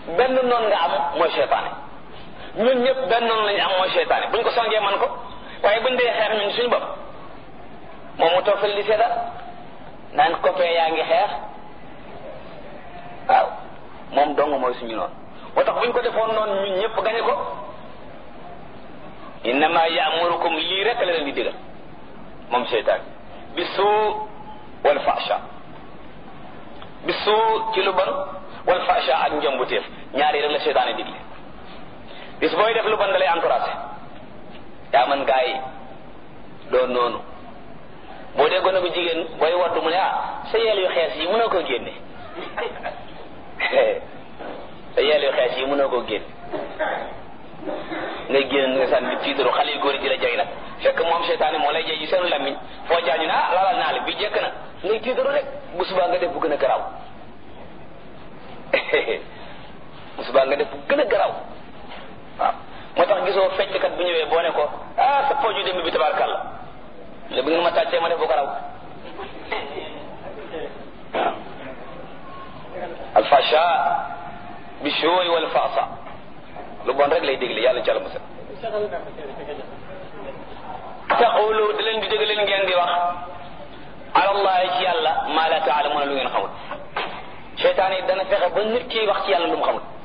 benn noon nga am mooy seytaane ñun ñëpp benn noonu lañu am mooy seytaane buñ ko songee man ko waaye buñ dee xeex ñun suñu bopp moom mu toog fële di seetaan naan copain yaa ngi xeex waaw moom dong mooy suñu noonu moo tax buñ ko defoon noonu ñun ñëpp gañe ko innama yaamurukum lii rek la leen di digal moom seytaan bi suu wal fasha bi suu ci lu bon wal fasha ak njombuteef ñaari rek la seytaane digle bis booy def lu bon da lay encouragé yaa man gaa yi doon noonu boo dee gone bu jigéen booy waddu mu ne ah sa yeel yu xees yi mënoo koo génne sa yeel yu xees yi mënoo koo génne ngay génn nga sànni tiitaru xale yu góor yi di la jay nag fekk moom seytaane moo lay jay ci seenu lammiñ foo jaañu ne ah lalal naa la bi jekk na ngay tiitaru rek bu subaa nga def bu gën a garaaw bu subaa nga def bu gën a garaaw waaw moo tax gisoo fecckat bu ñëwee boo ne ko ah sa pooju démb bi tabaarkàlla le bu ngeen ma tàccee ma def bu ko raw waaw alfasha bi shooy wal faasa lu bon rek lay dégle yàlla ci àlla musal taqulu da leen di dégg leen ngeen di wax alallahi ci yàlla maa la taalamuuna lu ngeen xamul seytaan yi dana fexe ba nit ki wax ci yàlla lu mu xamul